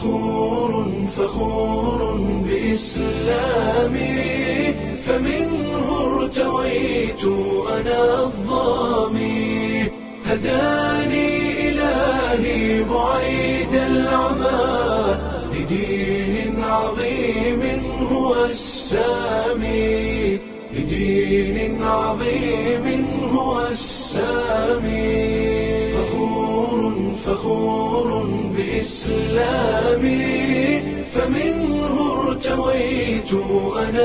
فخور فخور بإسلامي فمنه ارتويت أنا الظامي هداني إلهي بعيد العمى لدين عظيم هو السامي لدين عظيم هو السامي فخور فخور بإسلامي فمنه ارتويت أنا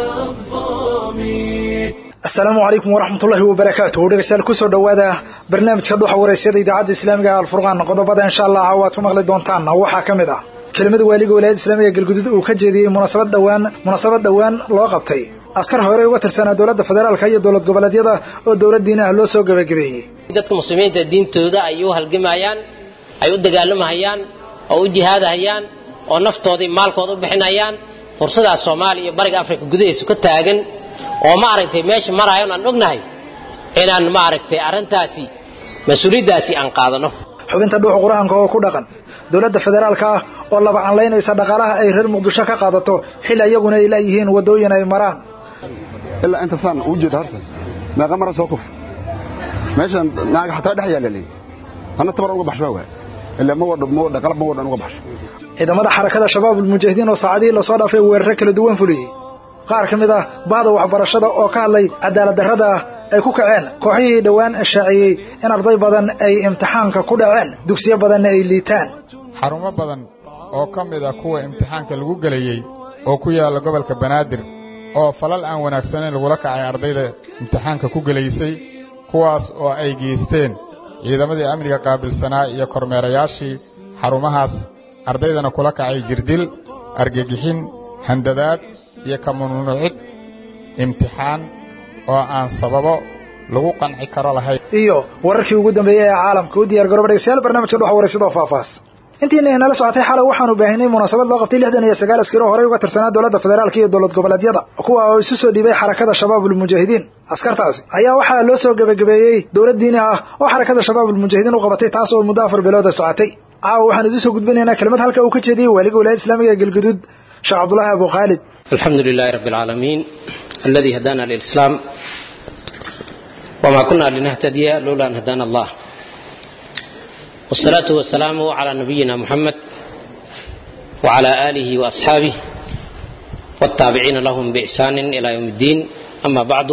الظامي asalaamu calaykum waraxmatullaahi wabarakaatuh dhegeystayaal kusoo dhowaada barnaamijka dhuxa waraysyada idaacadda islaamiga ee alfurqaan qodobada insha allah waad ku maqli doontaan waxaa ka mid ah kelimada waaliga walaayadda islaamiga galguduud uu ka jeediyey munaasabad dhowaan munaasabad dhowaan loo qabtay askar hore uga tirsanaa dowladda federaalka iyo dowlad goboleedyada oo dowlad diin ah loo soo gebagabeeyey dadka muslimiinta diintooda ay u halgamayaan ay u dagaalamahayaan oo u jihaadahayaan oo naftoodii maalkooda u bixinayaan fursadaas soomaaliya iyo bariga afrika gudahiisu ka taagan oo maaragtay meesha maraayan aan ognahay inaan maaragtay arrintaasi mas-uuliyaddaasi aan qaadano xubinta dhuuxa qur-aanka oo ku dhaqan dowladda federaalka ah oo laba canlaynaysa dhaqaalaha ay reer muqdisho ka qaadato xil iyaguna ay leeyihiin waddooyin ay maraan ilaa inta saan uu jeeda harta meeqa mara soo kuf meeshan naaga xataa dhex yaalla leeyahay anna tabar uga baxsho waa ilaa ma wadho ma wadho qalab ma wadhan uga baxsho ciidamada xarakada shabaab ulmujaahidiin oo saacadihii lasoo dhaafay weeraro kala duwan fuliyey qaar ka mid ah bahda waxbarashada oo ka hadlay cadaalad darrada ay ku kaceen kooxihii dhowaan shaaciyey in arday badan ay imtixaanka ku dhaceen dugsiyo badanna ay liitaan xarumo badan oo ka mid ah kuwa imtixaanka lagu gelayey oo ku yaalla gobolka banaadir oo falal aan wanaagsanayn lagula kacay ardayda imtixaanka ku gelaysay kuwaas oo ay geysteen ciidamadii amniga qaabilsanaa iyo kormeerayaashii xarumahaas ardaydana kula kacay jirdil argagixin handadaad iyo ka mamnuucid imtixaan oo aan sababo lagu qanci karo lahayn iyo wararkii ugu dambeeyey ee caalamka u diyaar garooba dhegeystayaal barnaamijka dhuxa waraysadoo faahfaahs intiina inala socotay xalay waxaanu baahinay munaasabad loo qabtay lixdan iyo sagaal askari oo horey uga tirsanaa dowladda federaalka iyo dowlad goboleedyada kuwa oo isu soo dhiibay xarakada shabaabulmujaahidiin askartaasi ayaa waxaa loo soo gebagabeeyey dowlad diini ah oo xarakada shabaabulmujaahidiin u qabatay taas oo muddo afar bilooda socotay caawa waxaan idiin soo gudbinaynaa kelimad halka uu ka jeediyey waaliga wilaayada islaamiga ee galguduud sheekh cabdulaahi abu khaalid الحمد لله رب العالمين الذي هدانا للإسلام وما كنا لنهتدي لولا أن هدانا الله والصلاة والسلام على نبينا محمد وعلى آله وأصحابه والتابعين لهم بإحسان إلى يوم الدين أما بعد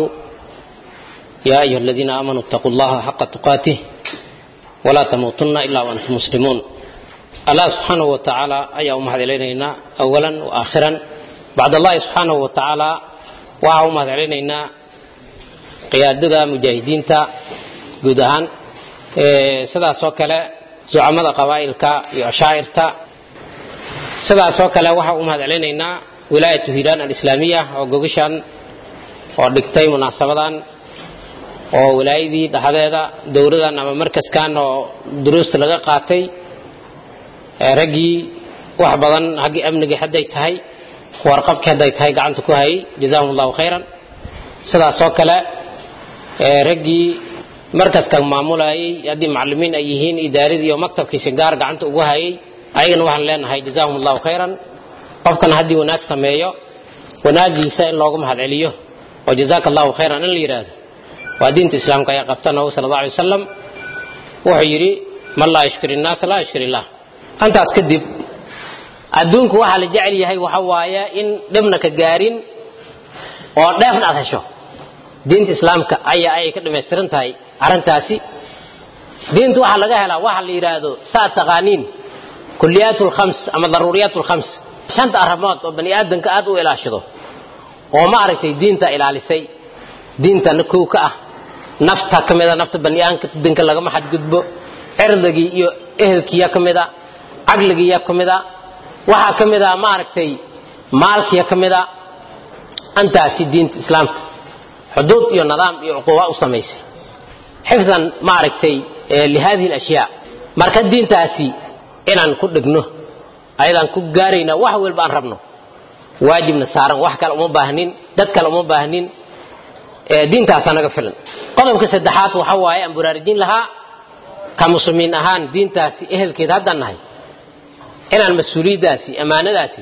يا أيها الذين آمنوا اتقوا الله حق تقاته ولا تموتن إلا وأنتم مسلمون الله سبحانه وتعالى أي أمهد إلينا أولا وآخرا bacd allahi subxaanahu wa tacaala waxaa u mahad celinaynaa qiyaadada mujaahidiinta guud ahaan sidaasoo kale zucamada qabaa'ilka iyo ashaacirta sidaasoo kale waxaa u mahad celinaynaa wilaayatu hiiraan alislaamiya oo gogashan oo dhigtay munaasabadan oo wilaayadii dhexdeeda dowladan ama markaskan oo duruusta laga qaatay raggii wax badan haggii amnigii hadday tahay warqabkii hadday tahay gacanta ku hayay jazaahum allahu khayran sidaasoo kale raggii markaskan maamulayay haddii macalimiin ay yihiin idaaradii iyo maktabkii singaar gacanta ugu hayay ayagana waxaan leenahay jazaahum allahu khayran qofkana haddii wanaag sameeyo wanaagiisa in loogu mahad celiyo oo jazaaka allahu khayran in la yidhaahdo waa diinta islaamka ayaa qabta nabigu sala allah alay wasalam wuxuu yidhi man laa yashkur innaasa laa yashkur illah antaas kadib adduunku waxaa la jecel yahay waxa waaye in dhibna ka gaarin oo dheefna aad hesho diinta islaamka ayaa ayay ka dhamaystiran tahay arrintaasi diinta waxaa laga helaa waxa la yidhaahdo saa taqaaniin kuliyaat lkhams ama daruuriyaat lkhams shanta arrimood oo bani aadamka aad u ilaashado oo ma aragtay diinta ilaalisay diintana kow ka ah nafta ka mida nafta bani aadamka lagama xadgudbo cirdigii iyo ehelkiiya ka mida caqligiiya ka mida waxaa ka mid a maaragtay maalkiya ka mid a antaasi diinta islaamka xuduud iyo nidaam iyo cuquuba u samaysay xifdan maaragtay lihadihi alashyaa marka diintaasi inaan ku dhegno ayadaan ku gaarayna wax walba aan rabno waajibna saaran wax kale uma baahnin dad kale uma baahnin diintaasaa naga filan qodobka saddexaad waxa waaye aan buraarujin lahaa ka muslimiin ahaan diintaasi ehelkeed haddaan nahay inaan mas-uuliyaddaasi ammaanadaasi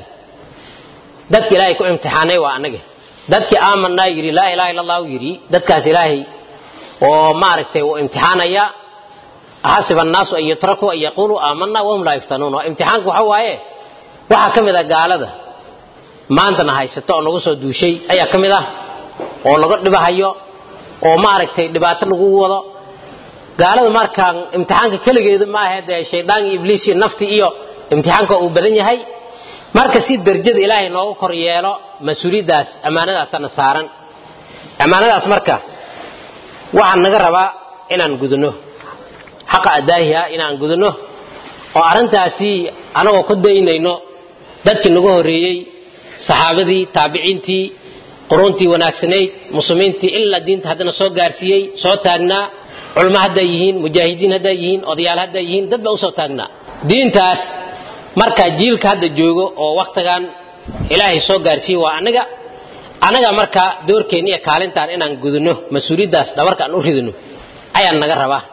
dadka ilaahay ku imtixaanay waa annaga dadkii aamanaa yidhi laa ilaha illa allahu yidhi dadkaas ilaahay oo maaragtay uu imtixaanaya xasiba annaasu an yutrakuu an yaquuluu aamanaa wahum laa yuftanuun waa imtixaanku waxa waaye waxaa ka mid ah gaalada maantana haysata oo nagu soo duushay ayaa ka mid ah oo laga dhibahayo oo maaragtay dhibaato lagu wado gaalada markaan imtixaanka keligeeda ma ahe dee shaydaan iyo ibliis iyo nafti iyo imtixaanka uu badan yahay marka si derjada ilaahay nooga kor yeelo mas-uuliyaddaas ammaanadaasana saaran ammaanadaas marka waxaan naga rabaa inaan gudano xaqa adaahiha inaan gudano oo arrintaasi anagoo ku daynayno dadkii nagu horreeyey saxaabadii taabiciintii quruuntii wanaagsanayd muslimiintii ilaa diinta haddana soo gaarsiiyey soo taagnaa culmo hadday yihiin mujaahidiin hadday yihiin odayaal hadday yihiin dad baa usoo taagnaa diintaas markaa jiilka hadda joogo oo wakhtigan ilaahay soo gaarsiiyey waa annaga annaga markaa doorkeenna iyo kaalintaan inaan gudano mas-uuliyaddaas dhabarka aan u ridano ayaan naga rabaa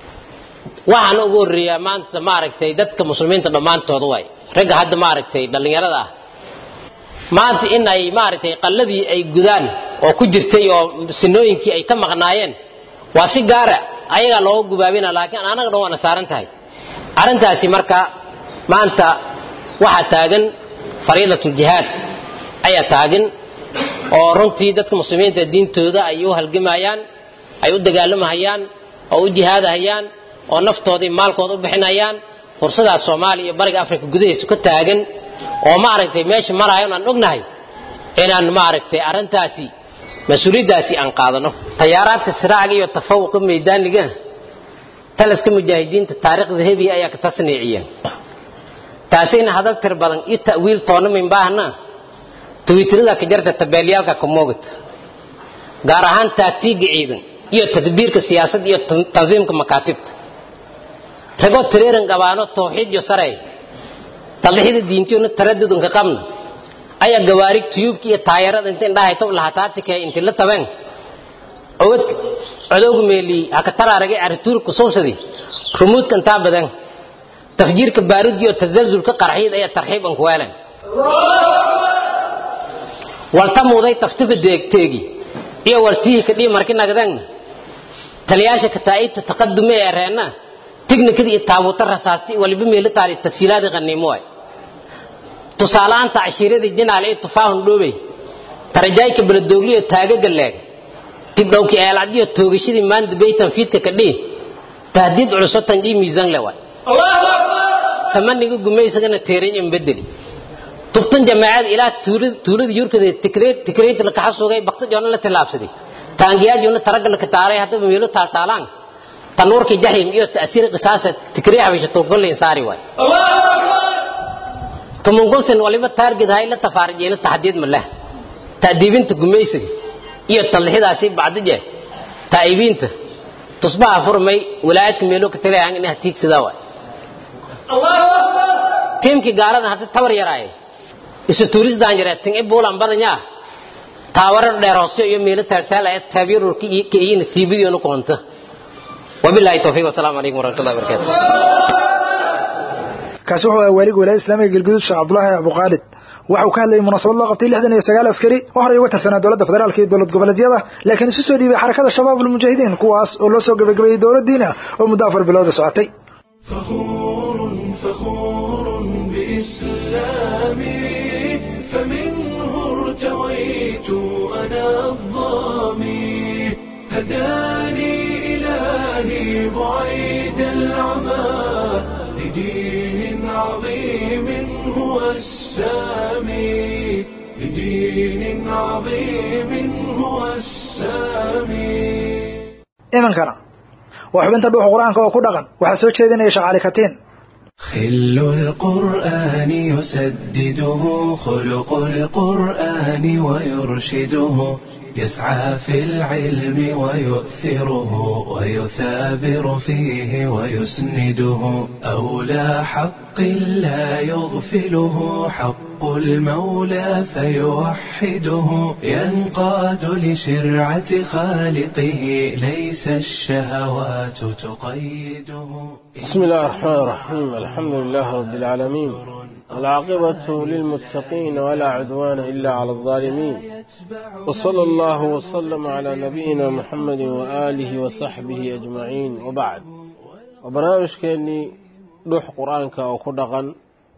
waxaan ugu horreeyaa maanta maaragtay dadka muslimiinta dhammaantooda waay ragga hadda maaragtay dhallinyarada ah maanta in ay maaragtay qalladii ay gudaan oo ku jirtay oo sinooyinkii ay ka maqnaayeen waa si gaara ayagaa looga gubaabina laakiin anaga dhan waana saaran tahay arrintaasi marka maanta waxaa taagan fariidatuljihaad ayaa taagan oo runtii dadka muslimiinta diintooda ay u halgamayaan ay u dagaalamahayaan oo u jihaadahayaan oo naftooda iyo maalkooda u bixinayaan fursadaas soomaaliya iyo bariga afrika gudahiisa ka taagan oo maaragtay meesha maraayo aan ognahay inaan maaragtay arrintaasi mas-uuliyaddaasi aan qaadano tayaaraadka siraaciga iyo tafawuqa maydaaniga taliska mujaahidiinta taariikhda hebiya ayaa ka tasniiciyeen taasina hadal tir badan iyo ta'wiil toona min baahna twiitirada ka jarta tabeelyaalka ka moogata gaar ahaan taagtiiga ciidan iyo tadbiirka siyaasadda iyo tandiimka makaatibta ragoo tireeran gabaano tawxiid iyo sarey tadlixida diintiyona taradudunka qabna ayaa gawaarig tuyuubka iyo taayarada inta indhahayto lahataatike inti la tabeen cowad codowga meeli haka taraaragay arituurka sowsadi rumuudka intaa badan tafjiirka baarudi iyo tasalsulka qarxiyad ayaa tarxiib an kuweelan walta muuday taftiga deegteegi iyo wartihii kadhii marki nagdan taliyaasha kataa'ibta taqadume ee reenna tignikada iyo taabuuta rasaasti waliba meelo taali tasiilaadi qaniimo waay tusaalaanta cashiiradii jinaal ee tufaahun dhoobey tarajaayka baladoogli iyo taagaga leeg tibdhowki eelcadiyo toogashadii maanta beytan fiidka kadhii tahdiid culuso tanjii miisaan le waay tamaniga gumaysagana teeran in bedeli tubtan jamaacada ilaa tuulada yurkada tikreyta lakaxa sugay bakta joona la tilaabsaday taangiyaajuna taraga la kataaray haddaba meelo taaltaalaan tanuurka jaxiim iyo ta'siir qisaasa tikrey habisha tuukuleyn saari waay tumungusin waliba taargid hay la tafaarijeena taxdiid ma leh ta'diibinta gumaysiga iyo talxidaasi bacdije taa'ibiinta tusbaha furmay wilaayadka meelo ka tagayaan inay tiigsadaa waay tiimkii gaalada hadda tabar yaraaye isu tuurisdaan yaree tin i buulan badanyaa taawarar dheer hoose iyo meelo taagtaal ee taabyarurka iyina tiibidiyoona koonta wabillahi tawfiiq wasalaamu calaykum waraxmatullahi wabarakaatu kaasi wuxuu ahaa waaliga wilaayada islaamiga galguduud sheekh cabdulaahi abuqaalid waxa uu ka hadlayay munaasabad loo qabtay lixdan iyo sagaal askari oo horey uga tirsanaa dowladda federaalka iyo dowlad goboleedyada laakiin isu soo dhiibay xarakada shabaab almujaahidiin kuwaas oo loo soo gabagabeeyey dowladdiina oo muddo afar bilooda socotay فخور فخور بإسلامي فمنه ارتويت أنا الظامي هداني إلهي بعيد العمى لدين عظيم هو السامي لدين عظيم هو السامي imankana waa xubinta dhuuxa qur-aanka oo ku dhaqan waxaa soo jeedinaya shaqaali katiin خل القرآن يسدده خلق القرآن ويرشده يسعى في العلم ويؤثره ويثابر فيه ويسنده أولى حق لا يغفله حق المولى فيوحده ينقاد لشرعة خالقه ليس الشهوات تقيده بسم الله الرحمن الرحيم الحمد لله رب العالمين العاقبة للمتقين ولا عدوان إلا على الظالمين وصلى الله وسلم على نبينا محمد وآله وصحبه أجمعين وبعد وبرنامج كأني روح قرآنك أو كدغن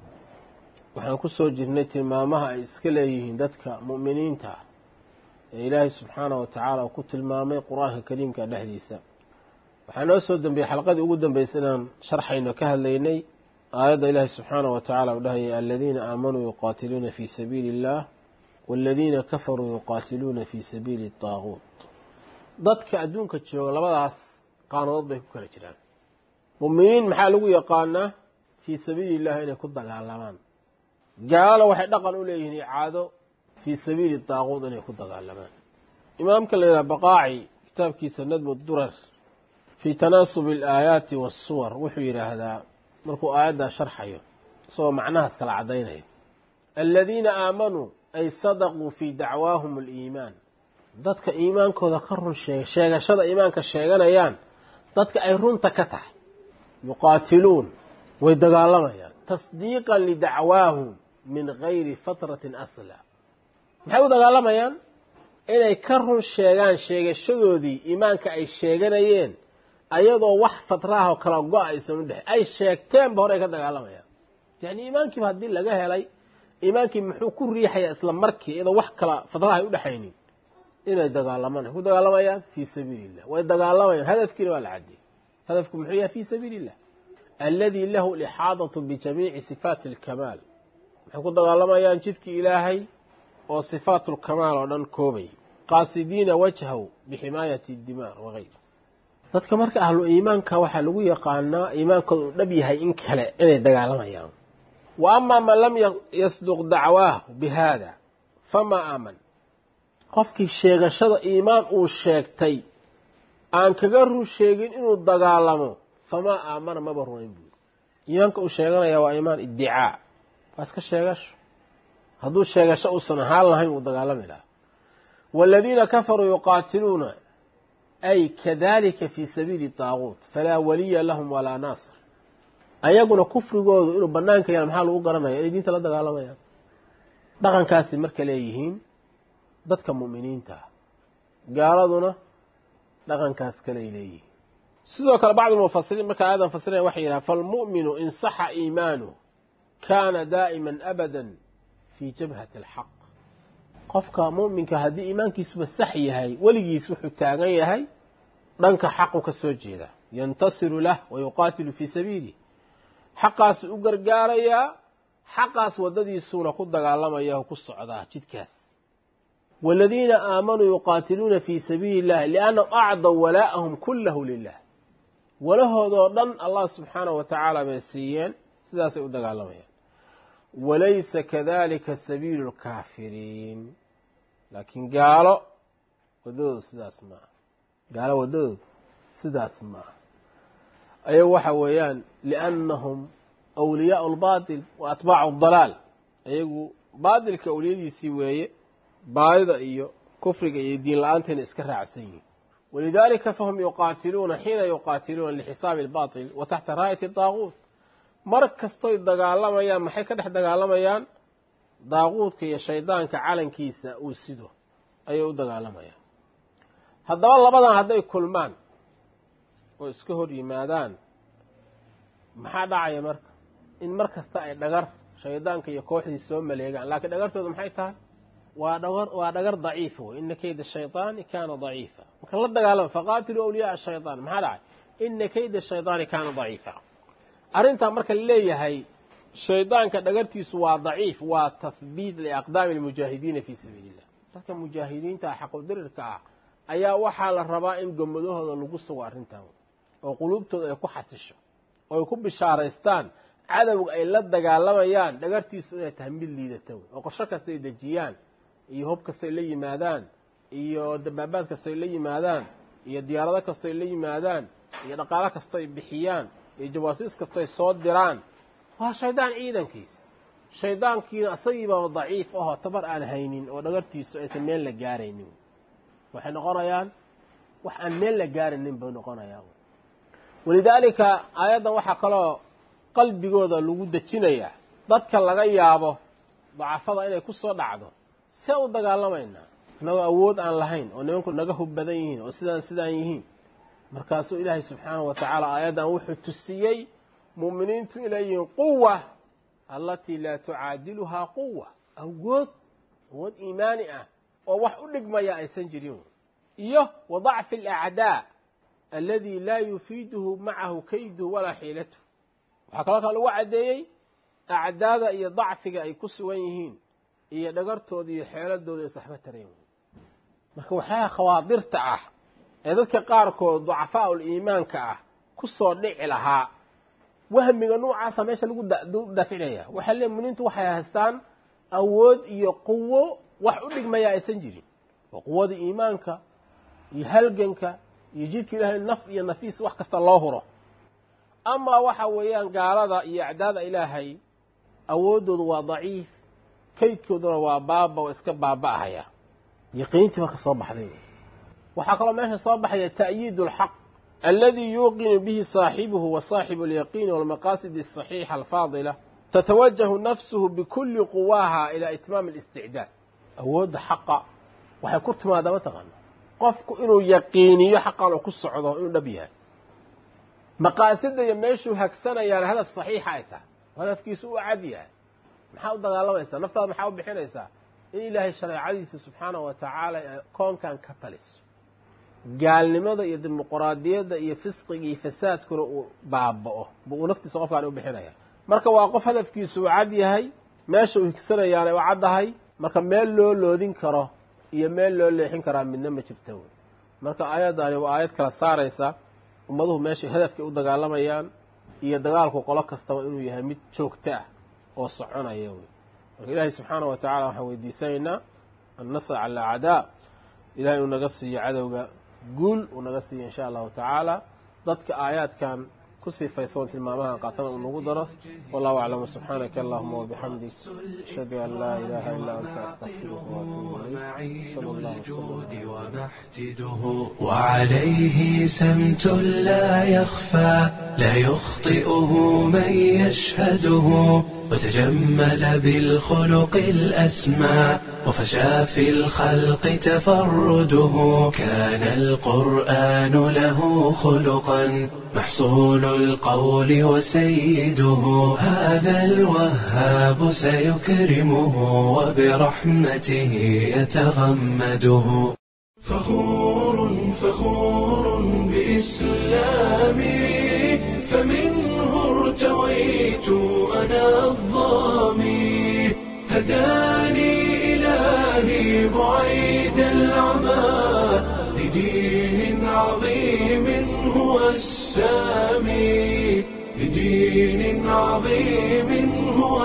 waxaan ku soo jirnay tilmaamaha ay iska leeyihiin dadka mu'miniinta ah ee ilaahay subxaana wa tacaala uu ku tilmaamay qur-aanka kariimka dhexdiisa waxaa noo soo dambeeyey xalqadii ugu dambeysay inaan sharxayno ka hadlaynay aayadda ilaahay subxaana wa tacala uu dhahayay aladiina aamanuu yuqaatiluuna fii sabiili illaah waaladiina kafaruu yuqaatiluuna fii sabiili daaguut dadka adduunka jooga labadaas qaanadood bay ku kala jiraan mu'miniin maxaa lagu yaqaanaa fii sabiili illahi inay ku dagaalamaan gaalana waxay dhaqan u leeyihiin icaado fii sabiili daaquud inay ku dagaalamaan imaamka la yidhaha baqaaci kitaabkiisa nadmu durar fii tanaasubi alaayaati waasuwar wuxuu yidhaahdaa markuu aayaddaa sharxayo isagoo macnahaas kala caddaynaya aladiina aamanuu ay sadaquu fii dacwaahum aliimaan dadka iimaankooda ka run sheega sheegashada iimaanka sheeganayaan dadka ay runta ka tahay yuqaatiluun way dagaalamayaan tasdiiqan lidacwaahum min gayri fatratin asla maxay u dagaalamayaan inay ka run sheegaan sheegashadoodii iimaanka ay sheeganayeen ayadoo wax fatraha oo kala go-a aysan u dhex ay sheegteenba hore ay ka dagaalamayaan yacni iimaankiiba haddii laga helay iimaankii muxuu ku riixayaa isla markii iyadoo wax kala fatraha ay u dhexaynin inay dagaalamaan ay ku dagaalamayaan fii sabiili illah way dagaalamayaan hadafkiina waa la cadiyey hadafku muxuu yahay fii sabiili illah alladii lahu lixaadatu bijamiici sifaati alkamaal waxay ku dagaalamayaan jidkii ilaahay oo sifaatu lkamaal oo dhan koobay qaasidiina wajhahu biximaayati dimaar wagayr dadka marka ahlu iimaanka waxaa lagu yaqaanaa iimaankooda uu dhab yahay in kale inay dagaalamayaan wa amaa man lam yasduq dacwaahu bi haada famaa aaman qofkii sheegashada iimaan uu sheegtay aan kaga run sheegin inuu dagaalamo famaa aamana maba rumayn buuri iimaanka uu sheeganaya waa iimaan iddicaa waa iska sheegasho hadduu sheegasho uusan ahaan lahayn uu dagaalami lahaa waaladiina kafaruu yuqaatiluuna ay kadalika fii sabiili daaguut falaa waliya lahum walaa naasir ayaguna kufrigoodu inuu banaanka yaal maxaa lagu garanaya inay diinta la dagaalamayaan dhaqankaasi marka leeyihiin dadka mu'miniinta ah gaaladuna dhaqankaas kaley leeyihiin sidoo kale bacdu mufasiriin marka aayadan fasiraya waxay yidhaha falmu'minu in saxa iimaanuh kaana daa'iman abadan fii jabhati alxaq qofka mu'minka haddii iimaankiisuba sax yahay weligiis wuxuu taagan yahay dhanka xaqu ka soo jeeda yantasiru lah wa yuqaatilu fii sabiilih xaqaasuu u gargaarayaa xaqaas waddadiisuuna ku dagaalamaya oo ku socdaa jidkaas waaladiina aamanuu yuqaatiluuna fii sabiili illahi liannahum acdaw walaa'ahum kullahu lilah walahoodoo dhan allah subxaanahu wa tacaala bay siiyeen sidaasay u dagaalamayaan walaysa kadalika sabiilu lkaafiriin laakiin gaalo waddadoodu sidaas maaha gaalo waddadoodu sidaas maaha ayagu waxa weeyaan liannahum awliyaau lbaatil wa atbaacu dalaal ayagu baatilka awliyadiisii weeye baadida iyo kufriga iyo diin la-aantayna iska raacsan yihin walidaalika fahum yuqaatiluuna xiina yuqaatiluuna lixisaabi albaatil wa taxta raayati daaguut mar kastoy dagaalamayaan maxay ka dhex dagaalamayaan daaquudka iyo shaydaanka calankiisa uu sido ayay u dagaalamayaan haddaba labadan hadday kulmaan oo iska hor yimaadaan maxaa dhacaya marka in mar kasta ay dhagar shaydaanka iyo kooxdii soo maleegaan laakiin dhagartoodu maxay tahay waa dhagar waa dhagar daciifa wey ina kayda shaydaani kaana daciifa marka la dagaalama faqaatiluu awliyaaa shaytaan maxaa dhacay ina kayda shaydaani kaana daciifa arrintaa marka laleeyahay shaydaanka dhagartiisu waa daciif waa tahbiit liaqdaami almujaahidiina fii sabiili illah dadka mujaahidiinta ah xaqudirirka ah ayaa waxaa la rabaa in gomadahooda lagu sugo arrintan oo quluubtooda ay ku xasisho oo ay ku bishaaraystaan cadowga ay la dagaalamayaan dhagartiisu inay tahay mid liidata wey oo qorsho kastay dejiyaan iyo hub kastay la yimaadaan iyo dabaabaad kastoy la yimaadaan iyo diyaarado kastoy la yimaadaan iyo dhaqaalo kastoy bixiyaan iyo jawaasiis kastoy soo diraan waa shaydaan ciidankiis shaydaankiina isagiibaa daciif ahoo tabar aan haynin oo dhagartiisu aysan meel la gaaraynin waxay noqonayaan wax aan meel la gaaraynin bay noqonayaan walidaalika aayaddan waxaa kaloo qalbigooda lagu dejinayaa dadka laga yaabo dacafada inay ku soo dhacdo see u dagaalamaynaa innagoo awood aan lahayn oo nimanku naga hub badan yihiin oo sidaan sidaan yihiin markaasuu ilaahay subxaanahu wa tacaala aayaddan wuxuu tusiyey mu'miniintu inay yihiin quwa allatii laa tucaadiluhaa quwa awood awood iimaani ah oo wax u dhigmaya aysan jirin iyo wa dacfi alacdaa alladii laa yufiiduhu macahu kayduhu walaa xiilatuhu waxaa kaloo kaa lagu caddeeyey acdaada iyo dacfiga ay ku sugan yihiin iyo dhagartooda iyo xeeladooda ay saxbo tarayn marka waxyaalaha khawaadirta ah ee dadka qaarkood ducafaa'ul iimaanka ah ku soo dhici lahaa wahmiga nuucaasa meesha lagu dafinaya waxaa leey muminiintu waxay haystaan awood iyo quwo wax u dhigmaya aysan jirin oo quwada iimaanka iyo halganka iyo jidka ilaahay naf iyo nafiis wax kasta loo huro amaa waxa weeyaan gaalada iyo acdaada ilaahay awooddoodu waa daciif kaydkooduna waa baaba oo iska baaba'ahaya yaqiintii marka soo baxday waxaa kaloo meesha soo baxaya ta'yiid alxaq aladi yuuqinu bihi saaxibuhu wa saaxibu alyaqiini walmaqaasidi asaxiixa alfaadila tatawajahu nafsuhu bikulli quwaaha ilaa itmaami alisticdaad awoodda xaqa waxay ku timaadaa mataqaana qofku inuu yaqiiniyo xaqan oo ku socdo inuu dhab yahay maqaasida iyo meeshuu hagsanayaana hadaf saxiixa ay tahay hadafkiisu u cad yahay maxaa u dagaalamaysaa naftaada maxaa u bixinaysaa in ilaahay shareecadiisa subxaanahu wa tacaala ee koonkan ka taliso gaalnimada iyo dimuquraadiyadda iyo fisqiga iyo fasaadkuna uu baaba'o uu naftiisa qofkaan u bixinaya marka waa qof hadafkiisu uu cad yahay meesha uu higsanayaana u caddahay marka meel loo loodin karo iyo meel loo leexin karaa midna ma jirta wey marka aayaddaani waa aayad kala saaraysa ummaduhu meeshay hadafkay u dagaalamayaan iyo dagaalku qolo kastaba inuu yahay mid joogto ah oo soconaya wey marka ilaahay subxaana wa tacala waxaan weydiisanaynaa annasr cala acdaa ilahay uu naga siiyo cadowga guul uu naga siiyo insha allahu tacaala dadka aayaadkan ku sifaysoon tilmaamahan qaatana uu nagu daro wallahu aclam subxaanaka allahuma wabixamdik ashhadu an laa ilaha illa anta astaqfiruka waatuubu ilayk sala allah wasalam ومحتده وعليه سمت لا يخفى لا يخطئه من يشهده وتجمل بالخلق الأسمى وفشى في الخلق تفرده كان القرآن له خلقا محصول القول وسيده هذا الوهاب سيكرمه وبرحمته يتغمده فخور فخور بإسلامي فمنه ارتويت أنا الظامي هداني إلهي بعيد العمى لدين عظيم هو السامي لدين عظيم هو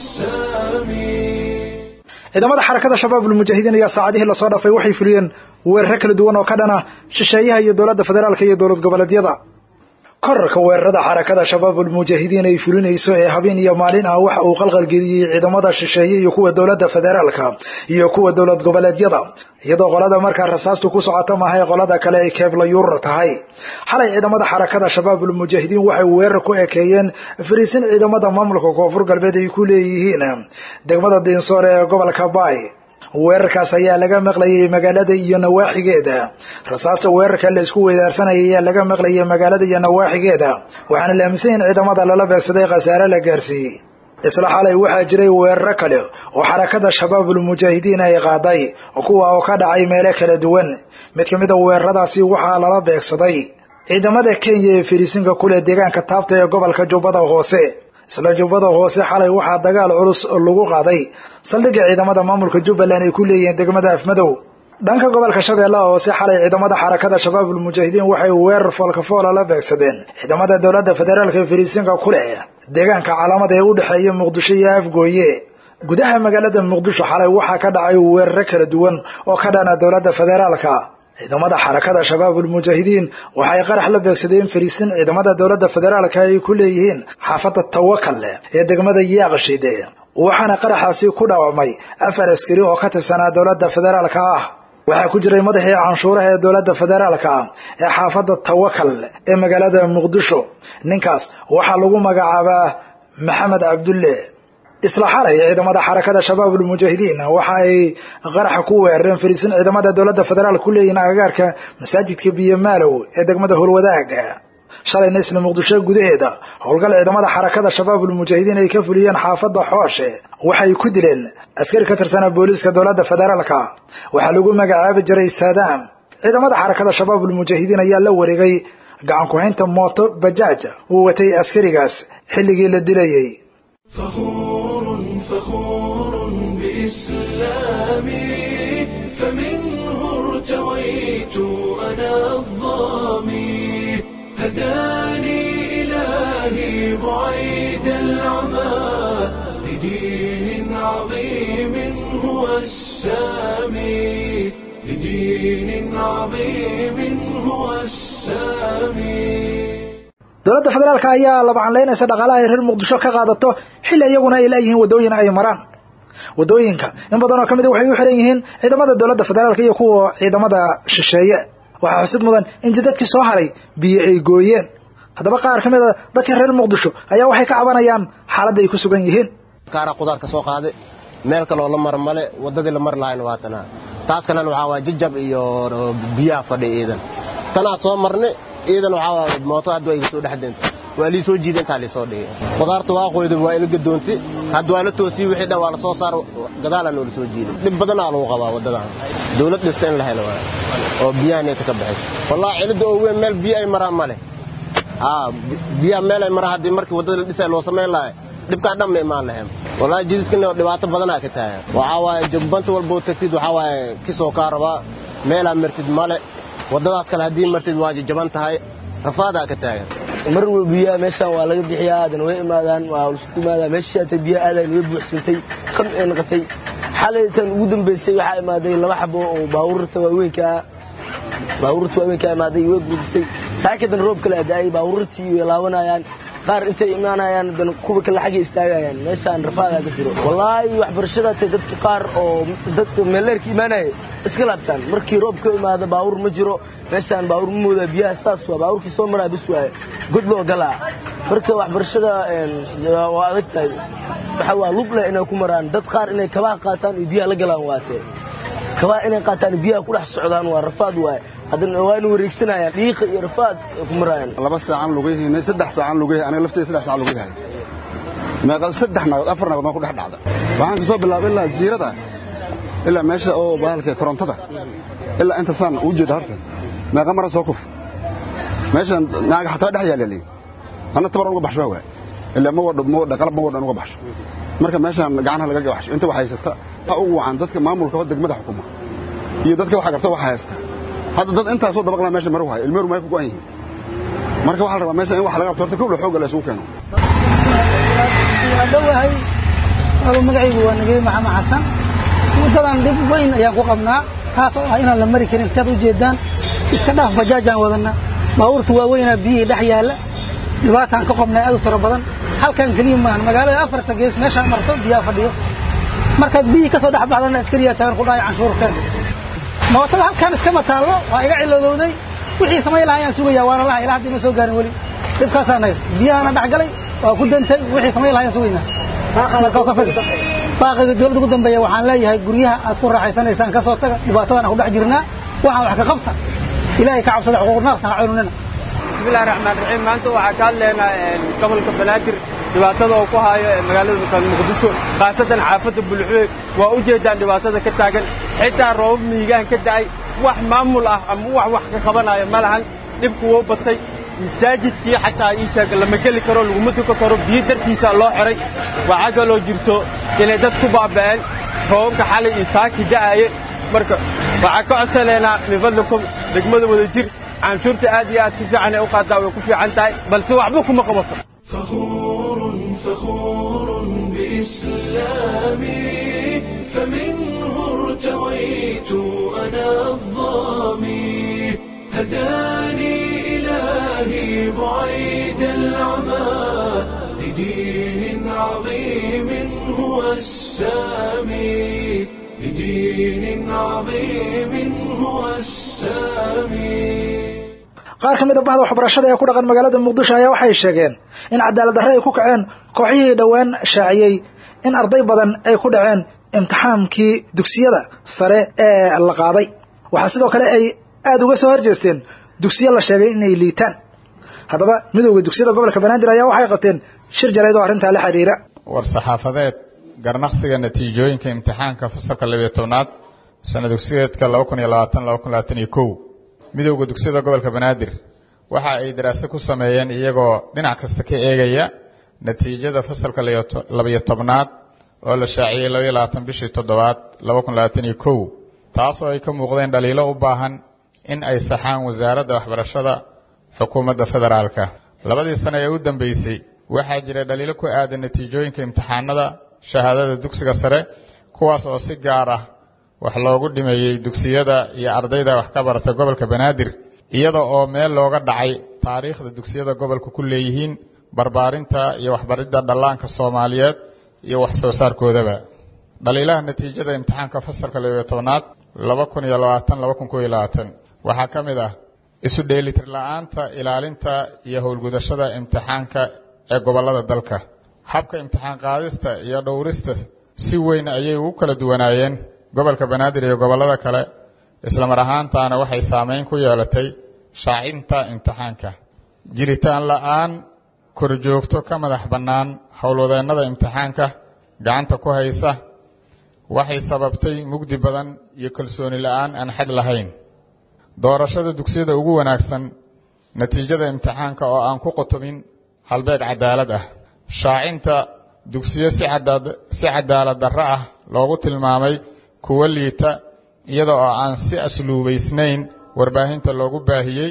السامي ciidamada xarakada shabaabul mujaahidiin ayaa saacadihii lasoo dhaafay waxay fuliyeen weeraro kala duwan oo ka dhana shisheeyaha iyo dowladda federaalka iyo dowlad goboleedyada korarka weerarada xarakada shabaabul mujaahidiin ay fulinayso ee habeen iyo maalin ah waxa uu qalqalgeliyey ciidamada shisheeye iyo kuwa dowladda federaalka iyo kuwa dowlad goboleedyada iyadoo qolada markaa rasaastu ku socota maahay qolada kale ay keebla yuurar tahay xalay ciidamada xarakada shabaabul mujaahidiin waxay weerar ku ekeeyeen fariisin ciidamada maamulka koonfur galbeed ay ku leeyihiin degmada diinsoor ee gobolka baay weerarkaas ayaa laga maqlayay magaalada iyo nawaaxigeeda rasaasta weerarka la isku weydaarsanaya ayaa laga maqlayay magaalada iyo nawaaxigeeda waxaana la aaminsan yahin ciidamada lala beegsaday khasaare la gaarsiiyey isla xalay waxaa jiray weeraro kale oo xarakada shabaabul mujaahidiin ay qaaday kuwa oo ka dhacay meelo kala duwan mid ka mid a weeraradaasi waxaa lala beegsaday ciidamada kenya ee fariisinka kuleh deegaanka taabta ee gobolka jubbada hoose isla jubbada hoose xalay waxaa dagaal culus lagu qaaday saldhigga ciidamada maamulka jubbaland ay ku leeyihiin degmada afmadow dhanka gobolka shabeellaha hoose xalay ciidamada xarakada shabaabul mujaahidiin waxay weerar foolkafoola la beegsadeen ciidamada dowladda federaalka ee fariisinka ku leh deegaanka calaamada ee u dhexeeya muqdisho iyo afgooye gudaha magaalada muqdisho xalay waxaa ka dhacay weeraro kala duwan oo ka dhana dowladda federaalka ciidamada xarakada shabaabul mujaahidiin waxay qarax la beegsadeen fariisin ciidamada dowladda federaalka ay ku leeyihiin xaafadda tawakal ee degmada yaaqshide waxaana qaraxaasi ku dhaawacmay afar askari oo ka tirsanaa dowladda federaalka ah waxaa ku jiray madaxii canshuuraha ee dowladda federaalka ah ee xaafadda tawakal ee magaalada muqdisho ninkaas waxaa lagu magacaabaa maxamed cabdulle isla xalay ciidamada xarakada shabaabul mujaahidiin waxa ay qaraxa ku weerareen fariisin ciidamada dowladda federaal ku leeyihiin agagaarka masaajidka biyomaalow ee degmada howlwadaag shalayna isla muqdisho gudaheeda howlgal ciidamada xarakada shabaabul mujaahidiin ay ka fuliyeen xaafadda xooshe waxay ku dileen askari ka tirsana booliiska dowladda federaalka waxaa lagu magacaabi jiray saadaam ciidamada xarakada shabaabul mujaahidiin ayaa la wareegay gacan ku-haynta mooto bajaaj uu watay askarigaas xilligii la dilayey فخور فخور بإسلامي فمنه ارتويت أنا الظامي هداني إلهي بعيد العمى لدين عظيم هو السامي لدين عظيم هو السامي dowladda federaalka ayaa labacanlaynaysa dhaqaalaha ay reer muqdisho ka qaadato xilli iyaguna ay leeyihiin waddooyin ay maraan waddooyinka in badan oo ka mid a waxay u xiran yihiin ciidamada dowladda federaalka iyo kuwa ciidamada shisheeye waxaa xusid mudan in jidadkii soo haray biyo ay gooyeen haddaba qaar ka mid a dadka reer muqdisho ayaa waxay ka cabanayaan xaaladda ay ku sugan yihiin kaara qudaar ka soo qaaday meel kaloo la mar male waddadii la mar lahayna waa tanaa taas kalena waxaa waa jajab iyo biyaha fadhi iidan tanaa soo marnay iidan waxaa waa mooto hadda waa iga soo dhex deentay waa lii soo jiida intaa liisoo dhigay qudaarta waa qoyda waa ila gadoontay hadda waa la toosiyey wixii dhan waa la soo saar gadaalaa noola soo jiiday dhib badanaa lagu qabaa waddadan dawlad dhista in la helo waa oo biyaha neeta ka baxaysa wallahi cilidda oo weyn meel biyo ay maraan ma leh aa biyaha meel ay maraan haddii markii waddada la dhisay loo samayn lahay dhibkaa dhan ma imaan lahayn wallahi jididkana dhibaato badanaa ka taagan waxaa waaye jagbanta walboo tagtid waxaa waaye kisoo kaa rabaa meelaa martid male waddadaas kale haddii martid waa jajaban tahay rafaadaa ka taagan mar walba biyaha meeshaan waa laga bixiyaa haddana way imaadaan waa isku imaadaa meeshii atay biyaha aadayn way buuxsantay qam ee noqotay xalaytan ugu dambaysay waxaa imaaday laba xabo oo baabuurta waaweynkaa baabuurta waaweynkaa imaaday way gurgisay saakidan roob kale adaayay baabuurtii way laabanayaan qaar intay imaanayaan dan kuwa kale xagga istaagayaan meeshaan rafaadaa ka jiro wallaahi waxbarashada tay dadka qaar oo dadka meeleerka imaanaya iska laabtaan markii roob ka imaada baabuur ma jiro meeshaan baabuur ma moodaa biyaha saas waa baabuurkii soo maraa bis waaye god loo galaa marka waxbarashada waa adag tahay waxa waa lub leh inay ku maraan dad qaar inay kabaha qaataan iyo biyaha la galaan waatee kabaha inay qaataan iyo biyaha ku dhex socdaan waa rafaad waaye haddana waa ina wareegsanayaan dhiiqa iyo rafaad ay ku marayaan laba saacan lugayihiin saddex saacan lugayahay aniga laftayda saddex saacan lugayahay meeqa saddex nagood afar nagood maa ku dhex dhacda waxaan kasoo bilaabay ilaa jiirada ilaa meesha oo bahalka korontada ilaa inta saan u jeeda horta meeqa mara soo kuf meeshan naaga xataa dhex yaala anna tabar uga baxsho waa ilaa ma wadho ma wadho qalab ma wadho uga baxsho marka meeshan gacanaha laga gabaxsho inta wax haysata ha ugu wacan dadka maamulka oo degmada xukuma iyo dadka waxa qabta waxa haysta hadda dad intaasoo dabaqlaa meesha maru hayo ilmeeru may ku go'an yihiin marka waxaa la rabaa meesha in wax laga qabto horta kowla xoogga la isugu keeno waa dhowahay aba magacaygu waa nabiyad maxamed xasan waddadan dhib weyn ayaan ku qabnaa taas oo ah inaan la mari karin siaad u jeedaan iska dhaaf bajaajaan wadanaa baabuurta waaweynaa biyihii dhex yaalla dhibaataan ka qabnay aad u tiro badan halkan keliya maahan magaalada afarta gees meeshaan marto biyaha fadhiyo markaad biyihii ka soo dhex baxdana askariyaa taagan ku dhahay canshuurkeen mootada halkan iskama taallo waa iga cilladowday wixii samayn lahaa ayaan sugayaa waana laha ilaa haddii ma soo gaarin weli dhibkaasaan haysta biyahana dhex galay waa ku dantay wixii samayn lahaa ayaan sugaynaa marka ka fid baaqiga dowladda ugu dambeeya waxaan leeyahay guryaha aad ku raaxaysanaysaan ka soo taga dhibaatadan ku dhex jirnaa waxaan wax ka qabta ilaahay ka cabsada xuquuq naarsan ha cununina bismillahi raxmaan raxiim maanta waxaa ka hadlaynaa gobolka banaadir dhibaatada uu ku haayo magaalada muqdisho khaasatan xaafadda bulxuwe waa u jeedaan dhibaatada ka taagan xitaa roobab miigaan ka da'ay wax maamul ah ama wax wax ka qabanayo ma lahan dhibku wuu batay masaajidkii xataa ii sheeg lama geli karo laguma tuka karo biyo dartiisa loo xiray waxaa kaloo jirto inay dad ku baaba'een roobabka xalay iyo saaki da'aye marka waxaa ka codsanaynaa min fadlikum degmada wada jir canshuurta aad iyo aad si fiican ay u qaadaa way ku fiican tahay balse waxba kuma qabato فخور فخور بإسلامي فمنه ارتويت أنا الظامي هداني إلهي بعيد العمى لدين عظيم هو السامي لدين عظيم هو السامي qaar ka mid a bahda waxbarashada ee ku dhaqan magaalada muqdisho ayaa waxay sheegeen in cadaalad darre ay ku kaceen kooxihii dhowaan shaaciyey in arday badan ay ku dhaceen imtixaankii dugsiyada sare ee la qaaday waxaa sidoo kale ay aada uga soo horjeesteen dugsiyo la sheegay inay liitaan haddaba midowda dugsiyada gobolka banaadir ayaa waxay qabteen shir jarayd oo arrintaa la xidhiira war saxaafadeed garnaqsiga natiijooyinka imtixaanka fasalka labiyo tobnaad sana dugsiyeedka laba kun iyo labaatan laba kun labaatan iyo kow midowda dugsiyada gobolka banaadir waxa ay daraase ku sameeyeen iyagoo dhinac kasta ka eegaya natiijada fasalka labiyo tobnaad oo la shaaciyey labaiyo labaatan bishii toddobaad laba kun labaatan iyo kow taasoo ay ka muuqdeen dhaliilo u baahan in ay saxaan wasaaradda waxbarashada xukuumadda federaalka labadii sano ee u dambeysay waxaa jira dhaliilo ku aadan natiijooyinka imtixaanada shahaadada dugsiga sare kuwaas oo si gaar ah wax loogu dhimeeyey dugsiyada iyo ardayda wax ka barata gobolka banaadir iyada oo meel looga dhacay taariikhda dugsiyada gobolka ku leeyihiin barbaarinta iyo waxbaridda dhallaanka soomaaliyeed iyo wax soo saarkoodaba dhaliilaha natiijada imtixaanka fasalka labiyo tobnaad laba kun iyo labaatan laba kun kow iyo labaatan waxaa ka mid ah isu dheelitir la-aanta ilaalinta iyo howlgudashada imtixaanka ee gobollada dalka habka imtixaan qaadista iyo dhowrista si weyn ayay ugu kala duwanaayeen gobolka banaadir iyo gobollada kale islamar ahaantaana waxay saameyn ku yeelatay shaacinta imtixaanka jiritaan la-aan korjoogto ka madax bannaan howlwadeennada imtixaanka gacanta ku haysa waxay sababtay mugdi badan iyo kalsooni la-aan aan xad lahayn doorashada dugsiyada ugu wanaagsan natiijada imtixaanka oo aan ku qotobin halbeeg cadaalad ah shaacinta dugsiyo si cadaalad darro ah loogu tilmaamay kuwo liita iyada oo aan si asluubaysnayn warbaahinta loogu baahiyey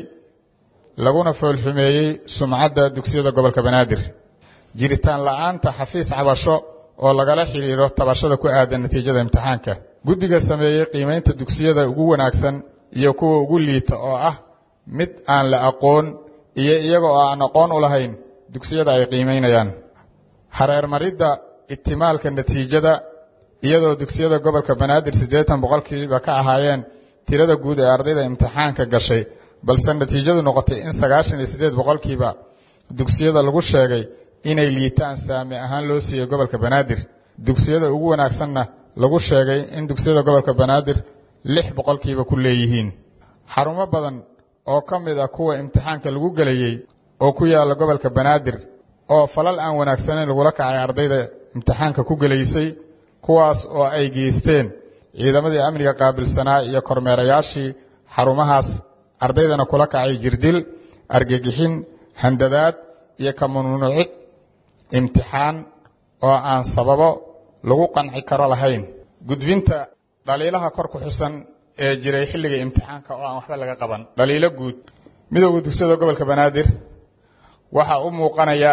laguna foolxumeeyey sumcadda dugsiyada gobolka banaadir jiritaan la-aanta xafiis cabasho oo lagala xidhiiro tabashada ku aadan natiijada imtixaanka guddiga sameeyey qiimaynta dugsiyada ugu wanaagsan iyo kuwa ugu liita oo ah mid aan la aqoon iyo iyaga oo aan aqoon u lahayn dugsiyada ay qiimaynayaan hareermaridda itimaalka natiijada iyadoo dugsiyada gobolka banaadir siddeetan boqolkiiba ka ahaayeen tirada guud ee ardayda imtixaanka gashay balse natiijadu noqotay in sagaashan iyo siddeed boqolkiiba dugsiyada lagu sheegay inay liitaan saami ahaan loo siiyey gobolka banaadir dugsiyada ugu wanaagsanna lagu sheegay in dugsiyada gobolka banaadir lix boqolkiiba ku leeyihiin xarumo badan oo ka mid ah kuwa imtixaanka lagu gelayey oo ku yaalla gobolka banaadir oo falal aan wanaagsanayn lagula kacay ardayda imtixaanka ku gelaysay kuwaas oo ay geysteen ciidamadii amniga qaabilsanaa iyo kormeerayaashii xarumahaas ardaydana kula kacay jirdil argagixin handadaad iyo ka mamnuucid imtixaan oo aan sababo lagu qanci karo lahayn gudbinta dhaliilaha kor ku xusan ee jiray xilliga imtixaanka oo aan waxba laga qaban dhaliilo guud midowda dugsiyada gobolka banaadir waxaa u muuqanaya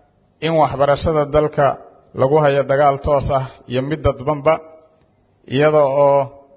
in waxbarashada dalka lagu hayo dagaal toos ah iyo mid dadbanba iyada oo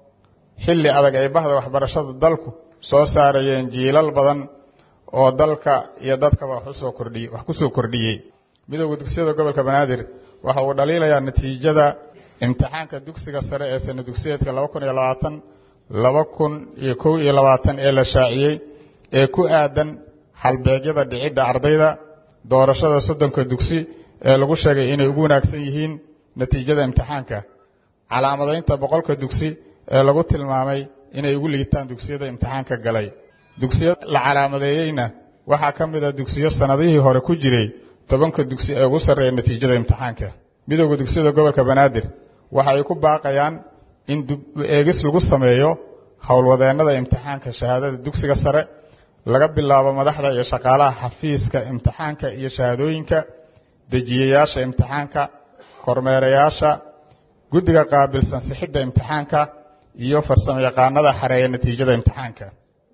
xilli adag ay bahda waxbarashada dalku soo saarayeen jiilal badan oo dalka iyo dadkaba wax usoo kordhiyey wax ku soo kordhiyey midowda dugsiyada gobolka banaadir waxa uu dhaliilayaa natiijada imtixaanka dugsiga sare ee sana dugsiyeedka laba kun iyo labaatan laba kun iyo kow iyo labaatan ee la shaaciyey ee ku aadan halbeegyada dhicidda ardayda doorashada soddonka dugsi ee lagu sheegay inay ugu wanaagsan yihiin natiijada imtixaanka calaamadaynta boqolka dugsi ee lagu tilmaamay inay ugu liitaan dugsiyada imtixaanka galay dugsiyo la calaamadeeyeyna waxaa ka mid a dugsiyo sannadihii hore ku jiray tobanka dugsi ee ugu sarreeya natiijada imtixaanka midowda dugsiyada gobolka banaadir waxa ay ku baaqayaan in eegis lagu sameeyo howlwadeennada imtixaanka shahaadada dugsiga sare laga bilaabo madaxda iyo shaqaalaha xafiiska imtixaanka iyo shahaadooyinka dejiyayaasha imtixaanka kormeerayaasha guddiga qaabilsan sixidda imtixaanka iyo farsamo yaqaanada xareeya natiijada imtixaanka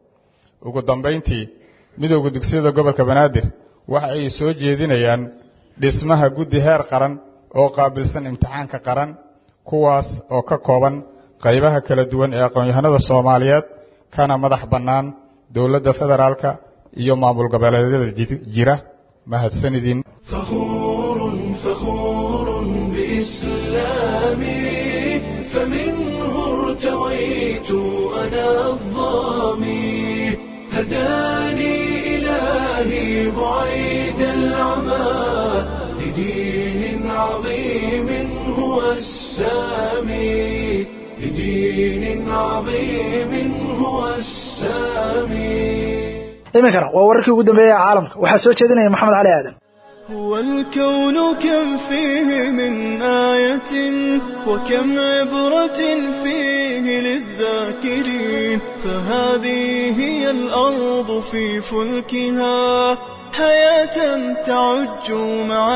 ugu dambayntii midowda dugsiyada gobolka banaadir waxa ay soo jeedinayaan dhismaha guddi heer qaran oo qaabilsan imtixaanka qaran kuwaas oo ka kooban qaybaha kala duwan ee aqoon-yahanada soomaaliyeed kana madax bannaan dowladda federaalka iyo maamul goboleedyada jira mahadsanidin فخور فخور بإسلامي فمنه ارتويت أنا الظامي هداني إلهي بعيد العمى لدين عظيم هو السامي لدين عظيم هو السامي iminkana waa wararkii ugu dambeeyey ee caalamka waxaa soo jeedinaya maxamed cali aadan هو الكون كم فيه من آية وكم عبرة فيه للذاكرين فهذه هي الأرض في فلكها حياة تعج مع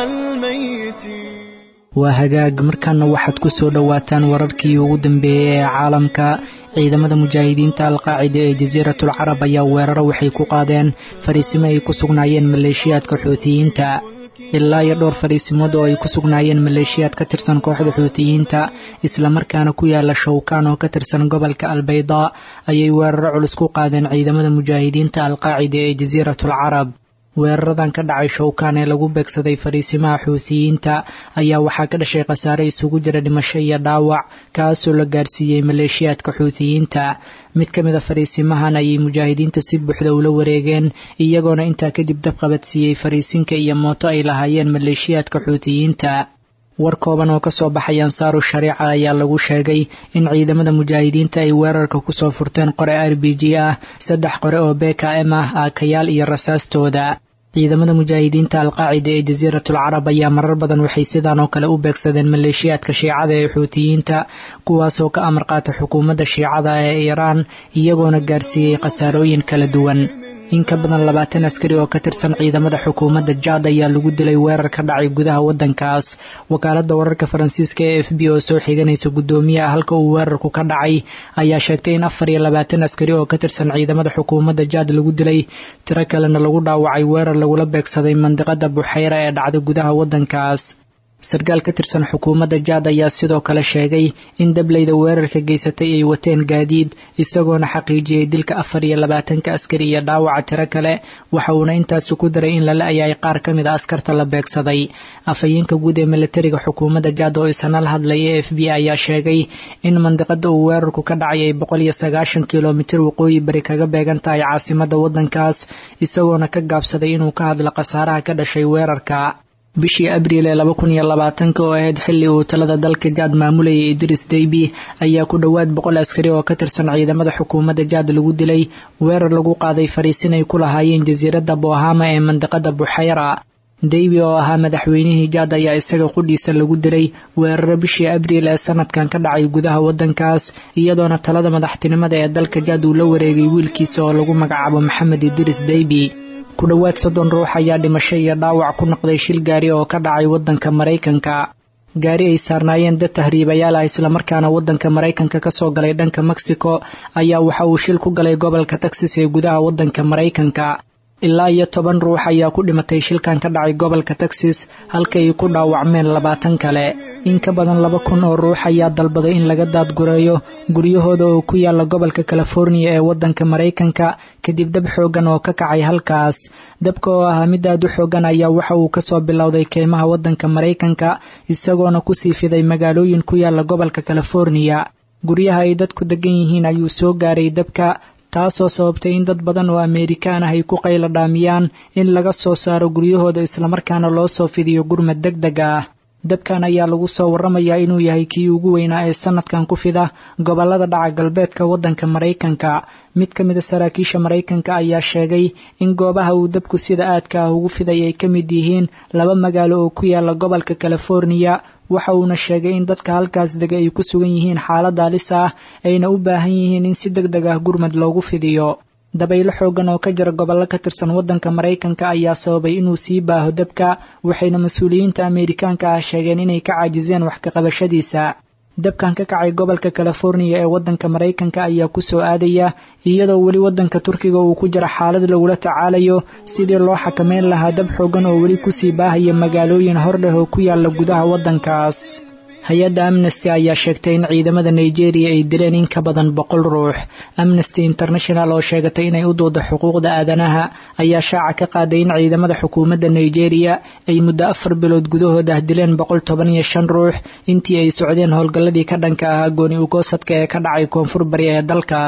الميتين waa hagaag markaana waxaad ku soo dhowaataan wararkii ugu dambeeyey ee caalamka ciidamada mujaahidiinta alqaacida ee jasiiratul carab ayaa weeraro waxay ku qaadeen fariisimo ay ku sugnaayeen maleeshiyaadka xuutiyiinta ilaa iyo dhowr fariisimood oo ay ku sugnaayeen maleeshiyaad ka tirsan kooxda xuutiyiinta islamarkaana ku yaala shawkaan oo ka tirsan gobolka albaydaa ayay weeraro culus ku qaadeen ciidamada mujaahidiinta alqaacida ee jasiiratul carab weeraradan ka dhacay shawkaan ee lagu beegsaday fariisimaha xuutiyiinta ayaa waxaa ka dhashay khasaare isugu jira dhimasho iyo dhaawac kaasoo la gaarsiiyey maleeshiyaadka xuutiyiinta mid ka mid a fariisimahan ayay mujaahidiinta si buuxda ula wareegeen iyagoona intaa kadib dab qabadsiiyey fariisinka iyo mooto ay lahaayeen maleeshiyaadka xuutiyiinta war kooban oo kasoo baxay ansaaru shariica ayaa lagu sheegay in ciidamada mujaahidiinta ay weerarka kusoo furteen qore r b g ah saddex qore oo bkm ah aakayaal iyo rasaastooda ciidamada mujaahidiinta alqaacida ee jasiiratul carab ayaa marar badan waxay sidaan oo kale u beegsadeen maleeshiyaadka shiicada ee xuutiyiinta kuwaasoo ka amar qaata xukuumadda shiicada ee iiraan iyagoona gaarsiiyey khasaarooyin kala duwan in ka badan labaatan askari oo ka tirsan ciidamada xukuumadda jaad ayaa lagu dilay weerar ka dhacay gudaha waddankaas wakaaladda wararka faransiiska ee f b oo soo xiganaysa guddoomiyaha halka uu weerarku ka dhacay ayaa sheegtay in afar iyo labaatan askari oo ka tirsan ciidamada xukuumadda jaad lagu dilay tiro kalena lagu dhaawacay weerar lagula beegsaday mandiqada buxayra ee dhacda gudaha waddankaas sarkaal ka tirsan xukuumadda jaad ayaa sidoo kale sheegay in dableyda weerarka geysatay ay wateen gaadiid isagoona xaqiijiyey dilka afar iyo labaatanka askari iyo dhaawaca tiro kale waxa uuna intaasi ku daray in lala ayay qaar ka mid a askarta la beegsaday afhayeenka guud ee milatariga xukuumadda jaad oo isana la hadlaya e f b ayaa sheegay in mandiqada uu weerarku ka dhacay ay boqol iyo sagaashan kilomitir waqooyi bari kaga beegan tahay caasimadda waddankaas isagoona ka gaabsaday inuu ka hadlo khasaaraha ka dhashay weerarka bishii abriil ee laba kun iyo labaatanka oo ahayd xilli uu talada dalka jaad maamulayay idris daybi ayaa ku dhowaad boqol askari oo ka tirsan ciidamada xukuumadda jaad lagu dilay weerar lagu qaaday fariisin ay ku lahaayeen jasiiradda bohama ee mandiqada buxayra daybi oo ahaa madaxweynihii jaad ayaa isaga qudhiisa lagu diray weeraro bishii abriil ee sanadkan ka dhacay gudaha waddankaas iyadoona talada madaxtinimada ee dalka jaad uu la wareegay wiilkiisa oo lagu magacaabo maxamed idris daybi ku dhowaad soddon ruux ayaa dhimasho iyo dhaawac ku noqday shil gaari oo ka dhacay waddanka maraykanka gaari ay saarnaayeen dad tahriibayaal ah islamarkaana waddanka maraykanka ka soo galay dhanka mexico ayaa waxa uu shil ku galay gobolka texas ee gudaha waddanka maraykanka ilaa iyo toban ruux ayaa ku dhimatay shilkan ka dhacay gobolka texas halka ay ku dhaawacmeen labaatan kale in ka badan laba kun oo ruux ayaa dalbaday in laga daadgureeyo guryahooda oo ku yaala gobolka californiya ee waddanka maraykanka kadib dab xooggan oo ka kacay halkaas dabka oo ahaa mid aad u xooggan ayaa waxa uu kasoo bilowday keymaha waddanka maraykanka isagoona kusii fiday magaalooyin ku yaala gobolka californiya guryaha ay dadku degan yihiin ayuu soo gaaray dabka taasoo sababtay in dad badan oo ameerikaan ah ay ku qaylo dhaamiyaan in laga soo saaro guryahooda islamarkaana loo soo fidiyo gurmad deg deg ah dabkan ayaa lagu soo warramayaa inuu yahay kii ugu weynaa ee sanadkan ku fida gobollada dhaca galbeedka waddanka maraykanka mid ka mid a saraakiisha maraykanka ayaa sheegay in goobaha uu dabku sida aadka ah ugu fiday ay ka mid yihiin laba magaalo oo ku yaala gobolka californiya waxa uuna sheegay in dadka halkaas dega ay ku sugan yihiin xaalad halis ah ayna u baahan yihiin in si deg deg ah gurmad loogu fidiyo dabaylo xooggan oo ka jira gobollo ka tirsan waddanka maraykanka ayaa sababay inuu sii baaho dabka waxayna mas-uuliyiinta ameerikaanka ah sheegeen inay ka caajiseen wax ka qabashadiisa dabkan ka kacay gobolka californiya ee waddanka maraykanka ayaa ku soo aadaya iyadoo weli waddanka turkiga uu ku jira xaalad lagula tacaalayo sidii loo xakameyn lahaa dab xooggan oo weli kusii baahaya magaalooyin hor leh oo ku yaala gudaha waddankaas hay-adda amnesty ayaa sheegtay in ciidamada nigeria ay dileen in ka badan boqol ruux amnesty international oo sheegatay inay u dooda xuquuqda aadanaha ayaa shaaca ka qaaday in ciidamada xukuumadda nigeria ay muddo afar bilood gudahood ah dileen boqol toban iyo shan ruux intii ay socdeen howlgalladii ka dhanka ahaa gooni ugoosadka ee ka dhacay koonfur bari ee dalkaas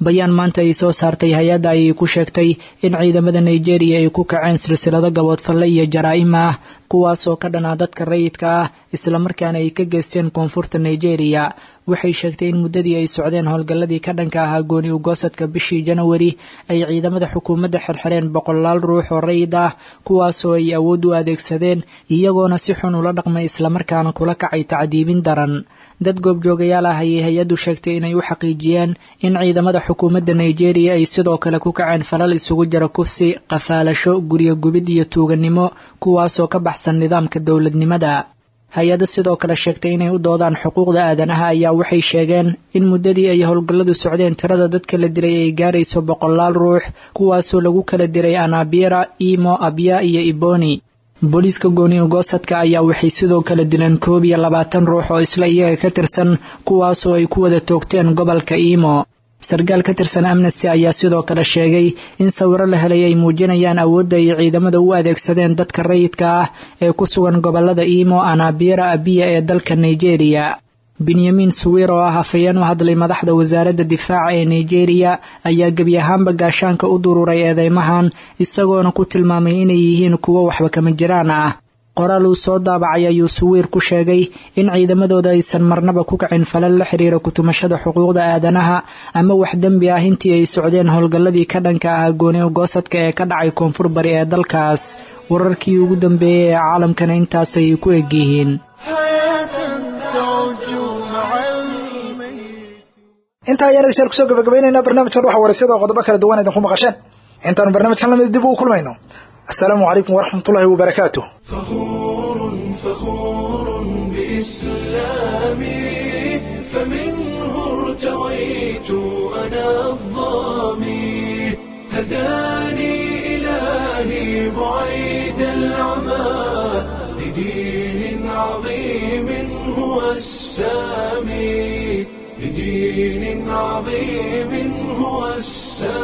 bayaan maanta ay soo saartay hay-adda ayay ku sheegtay in ciidamada nigeria ay ku kaceen silsilado gaboodfalle iyo jaraa'im ah kuwaasoo ka dhanaa dadka rayidka ah islamarkaana ay ka geysteen koonfurta nigeria waxay sheegtay in muddadii ay socdeen howlgalladii ka dhanka ahaa gooni ugoosadka bishii janawari ay ciidamada xukuumadda xirxireen boqolaal ruux oo rayid ah kuwaasoo ay awood u adeegsadeen iyagoona si xun ula dhaqmay islamarkaana kula kacay tacdiibin daran dad goobjoogayaal ah ayay hay-addu sheegtay inay u xaqiijiyeen in ciidamada xukuumadda nigeria ay sidoo kale ku kaceen falal isugu jira kufsi qafaalasho guryo gubid iyo tuugannimo kuwaasoo ka baxsan nidaamka dowladnimada hay-adda sidoo kale sheegtay inay u doodaan xuquuqda aadanaha ayaa waxay sheegeen in muddadii ay howlgalladu socdeen tirada dadka la diray ay gaarayso boqolaal ruux kuwaasoo lagu kala diray anabira imo abya iyo iboni booliiska gooni ugoosadka ayaa waxay sidoo kale dileen koob iyo labaatan ruux oo isla iyaga ka tirsan kuwaasoo ay ku wada toogteen gobolka imo sarkaal ka tirsan amnesty ayaa sidoo kale sheegay in sawiro la helay ay muujinayaan awoodda ay ciidamada u adeegsadeen dadka rayidka ah ee ku sugan gobolada imo anabira abiya ee dalka nigeria benyamin suwir oo ah hafayeen u hadlay madaxda wasaaradda difaaca ee nigeria ayaa gebi ahaanba gaashaanka u dururay eedeymahan isagoona ku tilmaamay inay yihiin kuwo waxba kama jiraan ah qoraal uu soo daabacay ayuu suwiir ku sheegay in ciidamadooda aysan marnaba ku kacin falal la xiriira kutumashada xuquuqda aadanaha ama wax dembi ah intii ay socdeen howlgalladii ka dhanka ahaa gooni ugoosadka ee ka dhacay koonfur bari ee dalkaas wararkii ugu dambeeyey ee caalamkana intaasay ku egyihiin intaa ayaan dhegeystayaal kusoo gabagabaynaynaa barnaamijkan waxa waraysyada oo qodobo kala duwan idinku maqasheen intaanu barnaamijkan lamid dib ugu kulmayno السلام عليكم ورحمة الله وبركاته فخور فخور بإسلامي فمنه ارتويت أنا الظامي هداني إلهي بعيد العمى لدين عظيم هو السامي لدين عظيم هو السامي